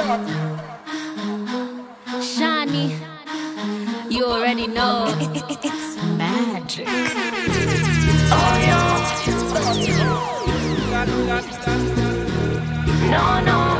Shani, you already know. It's magic. No, no.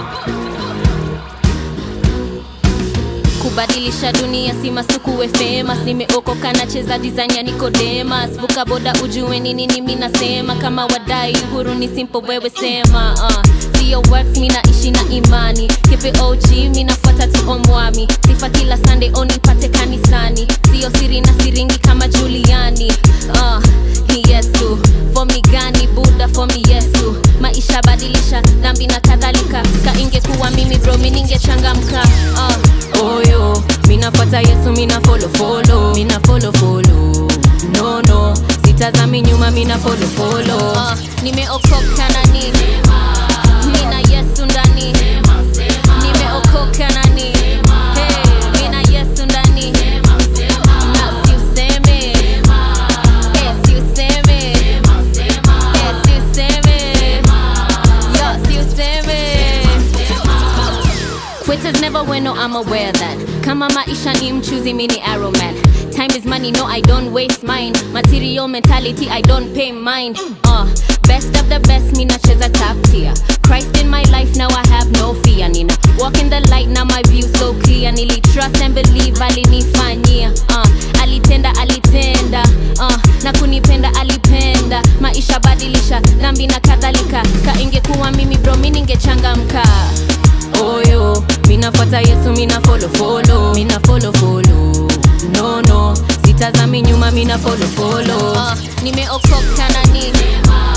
kubadilisha dunia si masukuwe famous nimeokoka nacheza design ya Nicodemus vuka boda ujue ni nini mi nasema kama wadai huru ni simple wewe sema uh. sio works mi naishi na imani kepe OG mi nafuata tu omwami sifa kila Sunday onipate kanisani sio siri na siringi kama Juliani uh. ni Yesu fomi gani Buddha fomi Yesu maisha badilisha dhambi na kadhalika ka ingekuwa mimi bro mi ningechangamka uh. oyo minafuata Yesu mina follow follow mina follow follow no no sitazami nyuma mina follow follow uh. nimeokoka nani mina Yesu ndani nimeokoka nani hey, mina Yesu ndani na siuseme Eh, siuseme Eh, siuseme Yo, siuseme Quitters never win, no, I'm aware that. Kama maisha ni mchuzi, mi ni arrow man. Time is money, no, I don't waste mine. Material mentality, I don't pay mind. Uh, best of the best, mi nacheza top tier. Christ in my life, now I have no fear. Nina walk in the light, now my view so clear. Nili trust and believe, alinifanyia. Uh, alitenda, alitenda. Uh, na kunipenda, alipenda. Maisha badilisha, dhambi na kadhalika. Ka ingekuwa mimi bro, mi ningechangamka oyo minafuata yesu mina follow follow mina follow follow no no sitazami nyuma mina follow follow uh, nimeokoka nani